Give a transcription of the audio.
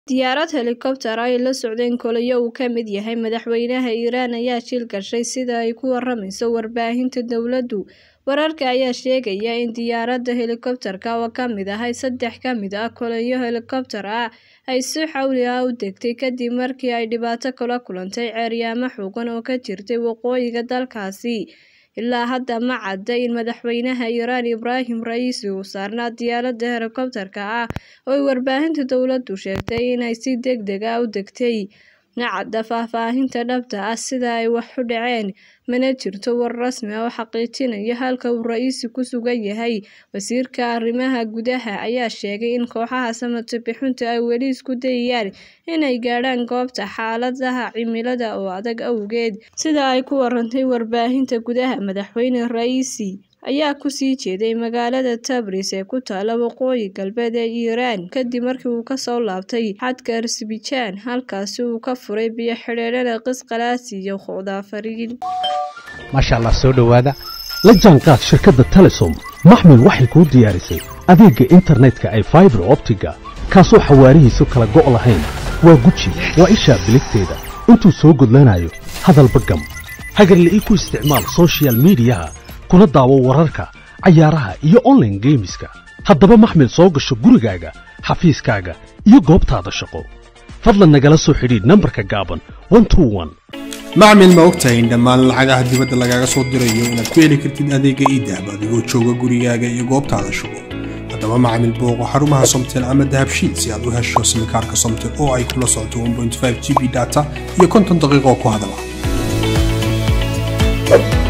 Diyaarad helikobtar ah ay la socdeen kolonyo uu ka mid yahay madaxweynaha Iiraan ayaa shil gashay sida ay ku waramayso warbaahinta dowladdu. Wararka ayaa sheegaya in diyaaradda helikobtarka oo ka mid ahayd saddex ka mid ah kolonyo helikobtar ah ay si xawli ah u degtay kadib markii ay dhibaato kala kulantay ceeryaamo xooggan oo ka jirtay waqooyiga dalkaasi. Ilaa hadda ma cadda in madaxweynaha Iiraan Ibraahim Ra'iisi uu saarnaa diyaaradda helikobtarka ah oo ay warbaahinta dowladdu sheegtay in ay si degdeg ah u degtay. Ma cadda faahfaahinta dhabta ah sida ay wax u dhaceen, mana jirto war rasmi ah oo xaqiijinaya halka uu Ra'iisi ku sugan yahay. Wasiirka Arrimaha Gudaha ayaa sheegay in kooxaha samatabbixintu ay weli isku dayayaan inay gaadhaan goobta xaaladaha cimilada oo adag awgeed. Sida ay ku warantay warbaahinta gudaha, madaxweyne Ra'iisi ayaa ku sii jeeday magaalada Tabriz ee ku taalla waqooyi galbeed ee Iiraan kadib markii uu ka soo laabtay xadka Azerbaijan, halkaas oo uu ka furay biyo-xidheenada Qisqalaasi iyo Khodafariin. maasha allah soo dhowaada la jaanqaad shirkadda telesom maxmil waxay kuu diyaarisay adeegga internetka ay faibar optiga kaasoo xawaarihiisu kala go' lahayn waa guji waa ishaa biligteeda intuu soo gudlanayo hadalba gam hagarla'ii ku isticmaal soshiyal miidiyaha kuna daawo wararka cayaaraha iyo onlaine geemiska haddaba maxmil soo gasho gurigaaga xafiiskaaga iyo goobtaada shaqo fadlan nagala soo xidhiidh nambarka gaaban macmil ma ogtahay in dhammaan lacagaha dibadda lagaaga soo dirayo inaad ku heli kartid adeegga iidahab adigoo jooga gurigaaga iyo goobtaada shaqo haddaba macmil booqo xarumaha somtel ama dahabshiil si aad u hesho simikaarka somtel oo ay kula socoto g b data iyo konton daqiiqo ku hadala